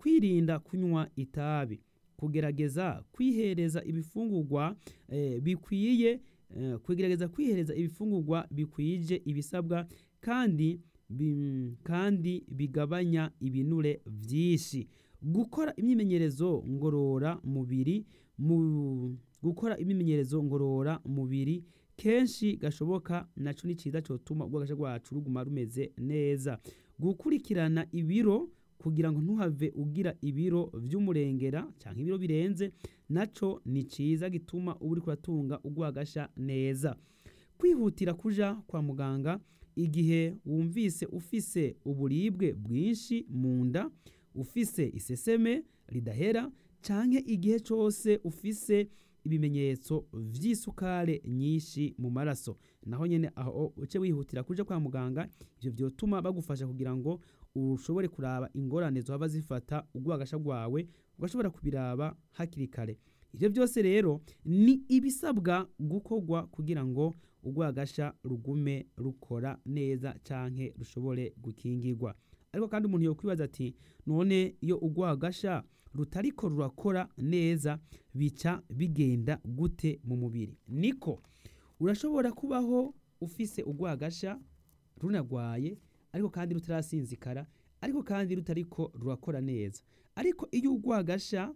kwirinda kunywa itabi kugerageza kwihereza ibifungurwa eh, bikwiye eh, kugerageza kwihereza ibifungurwa bikwije ibisabwa kandi bi- kandi bigabanya ibinure vyinshi gukora imyimenyerezo ngorora mubiri mu gukora imyimenyerezo ngorora mubiri kenshi gashoboka naco ni ciza cotuma urwagasha rwacu ruguma rumeze neza gukurikirana ibiro kugira ngo ntuhave ugira ibiro vy'umurengera canke ibiro birenze naco ni ciza gituma uba uriko uratunga urwagasha neza kwihutira kuja kwa muganga igihe wumvise ufise uburibwe bwinshi mu nda ufise iseseme ridahera canke igihe cose ufise ibimenyetso vy'isukare nyinshi mu maraso naho nyene aho uce wihutira kuja kwa muganga ivyo vyotuma bagufasha kugira ngo ushobore kuraba ingorane zohava zifata urwagasha rwawe ugashobora kubiraba hakiri kare ivyo byose rero ni ibisabwa gukorwa kugira ngo urwagasha rugume rukora neza canke rushobore gukingirwa ariko kandi umuntu yokwibaza ati none iyo urwagasha rutariko rurakora neza bica bigenda gute mu mubiri niko urashobora kubaho ufise urwagasha runagwaye ariko kandi rutarasinzikara ariko kandi rutariko rurakora neza ariko iyo urwagasha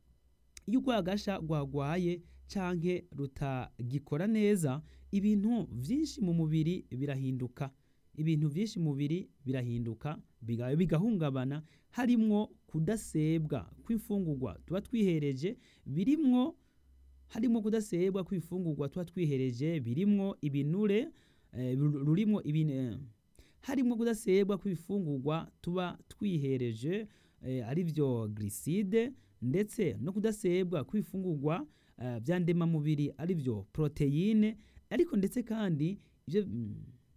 iyo urwagasha rwagwaye canke rutagikora neza ibintu vyinshi mu mubiri birahinduka ibintu vyinshi mu mubiri birahinduka biga- bigahungabana harimwo kudasebwa kw'imfungurwa tuba twihereje birimwo harimwo kudasebwa kw'imfungurwa tuba twihereje birimwo ibinure eh, ru- rurimwo ibine harimwo kudasebwa kw'ibifungurwa tuba twihereje eh, arivyo gliside ndetse no kudasebwa kw'ibifungurwa eh, vya ndemamubiri arivyo proteyine ariko ndetse kandi ivyo mm,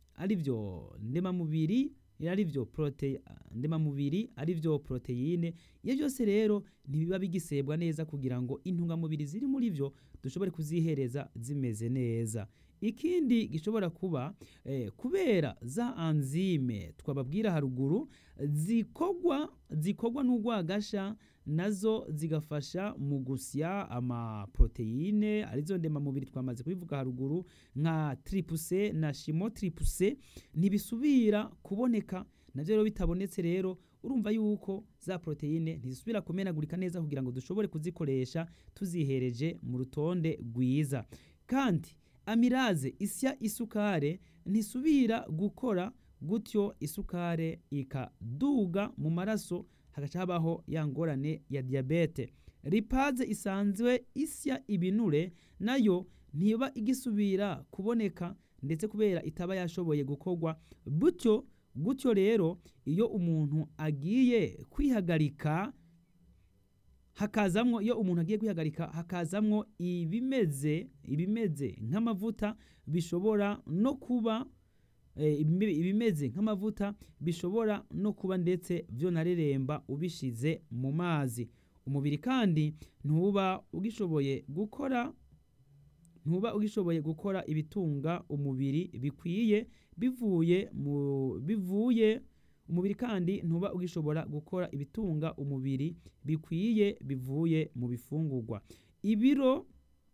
arivyo ndemamubiri arivyo prote ndemamubiri arivyo proteyine iyo byose rero ntibiba bigisebwa neza kugira ngo intungamubiri ziri muri vyo dushobore kuzihereza zimeze neza ikindi gishobora kuba eh, kubera za anzime twababwira haruguru zikogwa zikogwa n'urwagasha nazo zigafasha mu gusya amaproteyine arizo ndemamubiri twamaze kubivuga haruguru nka tripuse na shimo tripuse ntibisubira kuboneka navyo rero bitabonetse rero urumva yuko za proteyine ntizisubira kumenagurika neza kugira ngo dushobore kuzikoresha tuzihereje mu rutonde rwiza kandi amiraze isya isukare ntisubira gukora gutyo isukare ikaduga mu maraso hagaca habaho ya ngorane ya diyabete ripaze isanzwe isya ibinure nayo ntiba igisubira kuboneka ndetse kubera itaba yashoboye gukorwa gutyo gutyo rero iyo umuntu agiye kwihagarika hakazamwo iyo umuntu agiye kwihagarika hakazamwo ibimeze ibimeze nk'amavuta bishobora no kuba eh, ibime- ibimeze nk'amavuta bishobora no kuba ndetse vyonareremba ubishize mu mazi umubiri kandi ntuba ugishoboye gukora ntuba ugishoboye gukora ibitunga umubiri bikwiye bivuye mu bivuye umubiri kandi ntuba ugishobora gukora ibitunga umubiri bikwiye bivuye mu bifungurwa ibiro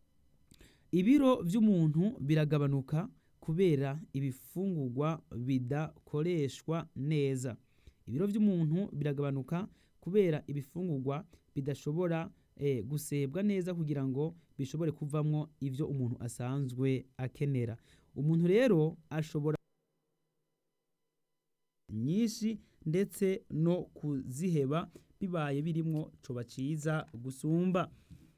ibiro vy'umuntu biragabanuka kubera ibifungurwa bidakoreshwa neza ibiro vy'umuntu biragabanuka kubera ibifungurwa bidashobora eh, gusebwa neza kugira ngo bishobore kuvamwo ivyo umuntu asanzwe akenera umuntu rero ashobora nyinshi ndetse no kuziheba bibaye birimwo coba ciza gusumba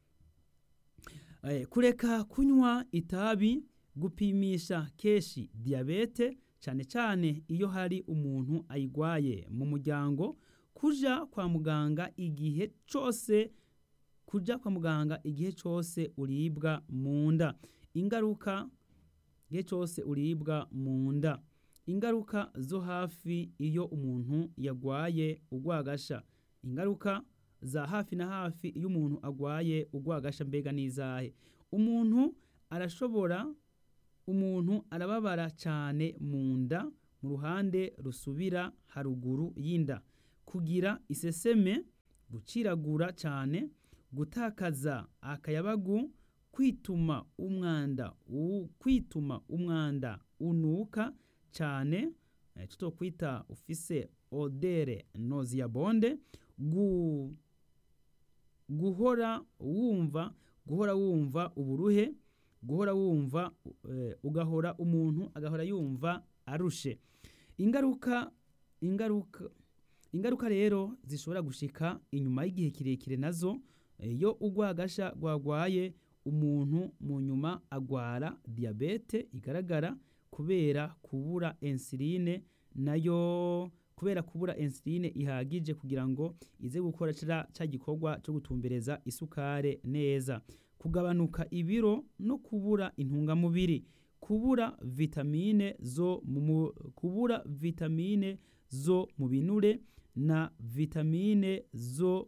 Eh, kureka kunywa itabi gupimisha keshi diyabete cane cane iyo hari umuntu ayigwaye mu muryango kuja kwa muganga igihe cose kuja kwa muganga igihe cose uribwa mu nda ingaruka igihe cose uribwa mu nda ingaruka zo hafi iyo umuntu yagwaye urwagasha ingaruka za hafi na hafi iyo umuntu agwaye urwagasha mbega n'izahe umuntu arashobora umuntu arababara cane mu nda mu ruhande rusubira haruguru y'inda kugira iseseme guciragura cyane gutakaza akayabagu kwituma umwanda u- kwituma umwanda unuka cyane eh, tutokwita ufise odere noziyabonde gu, guhora wumva guhora wumva uburuhe guhora wumva eh, ugahora umuntu agahora yumva arushe ingaruka ingaruka ingaruka rero zishobora gushika inyuma y'igihe kirekire nazo eh, iyo urwagasha rwagwaye umuntu mu nyuma agwara diyabete igaragara kubera kubura insuline nayo kubera kubura insuline ihagije kugira ngo ize gukora ca ca gikorwa cyo gutumbereza isukare neza kugabanuka ibiro no kubura intungamubiri kubura vitamine zo mu mu- kubura vitamine zo mu binure na vitamine zo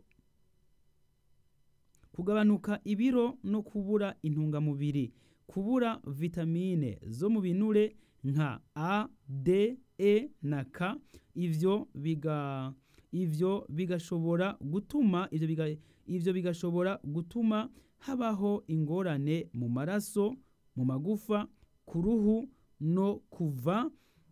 kugabanuka ibiro no kubura intungamubiri kubura vitamine zo mu binure nka A, D, E na K ivyo biga ivyo bigashobora gutuma ivyo biga, ivyo bigashobora gutuma habaho ingorane mu maraso mu magufa ku ruhu no kuva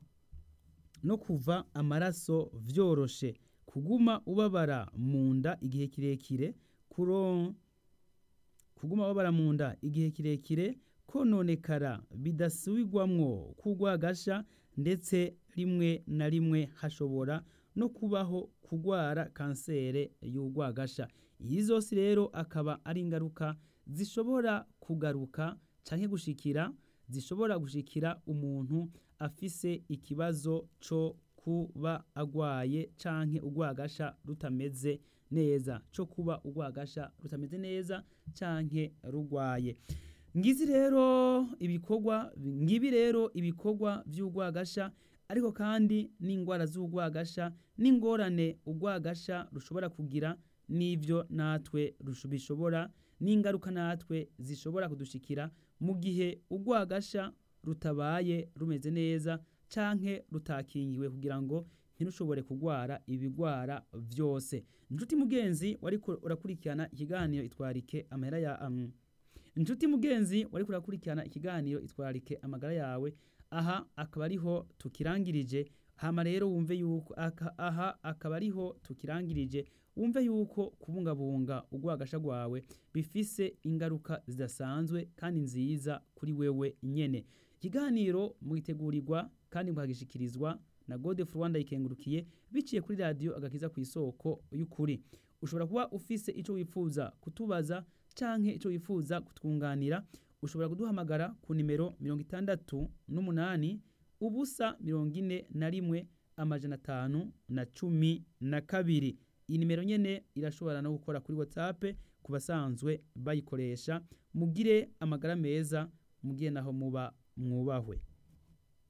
no kuva amaraso vyoroshe kuguma ubabara mu nda igihe kirekire kuro kuguma babara mu nda igihe kirekire kononekara bidasubirwamwo kugwagasha ndetse rimwe na rimwe hashobora no kubaho kugwara kansere y'urwagasha iyi zose rero akaba ari ingaruka zishobora kugaruka canke gushikira zishobora gushikira umuntu afise ikibazo co kuba agwaye canke urwagasha rutameze neza co kuba urwagasha rutameze neza canke rugwaye ngizi rero ibikorwa ngibi rero ibikorwa vy'urwagasha ariko kandi n'ingwara z'urwagasha n'ingorane urwagasha rushobora kugira n'ivyo natwe rusho- bishobora n'ingaruka natwe zishobora kudushikira mu gihe urwagasha rutabaye rumeze neza canke rutakingiwe kugira ngo ntirushobore kugwara ibigwara vyose inshuti mugenzi wariko urakurikirana ikiganiro itwarike amahera ya um, inshuti mugenzi wariko urakurikirana ikiganiro itwarike amagara yawe aha akaba ariho tukirangirije hama rero wumve yuko aka, aha akaba ariho tukirangirije wumve yuko kubungabunga urwagasha rwawe bifise ingaruka zidasanzwe kandi nziza kuri wewe nyene ikiganiro mwitegurirwa kandi mukagishikirizwa na Godefroid Rwanda ikengurukiye biciye kuri radio agakiza ku isoko y'ukuri ushobora kuba ufise ico wifuza kutubaza canke ico wifuza kutwunganira ushobora kuduhamagara ku nimero mirongo itandatu n'umunani ubusa mirongo ine na rimwe amajana atanu na cumi na kabiri iyi nimero nyene irashobora no gukora kuri whatsapp ku basanzwe bayikoresha mugire amagara meza mugire naho muba mwubahwe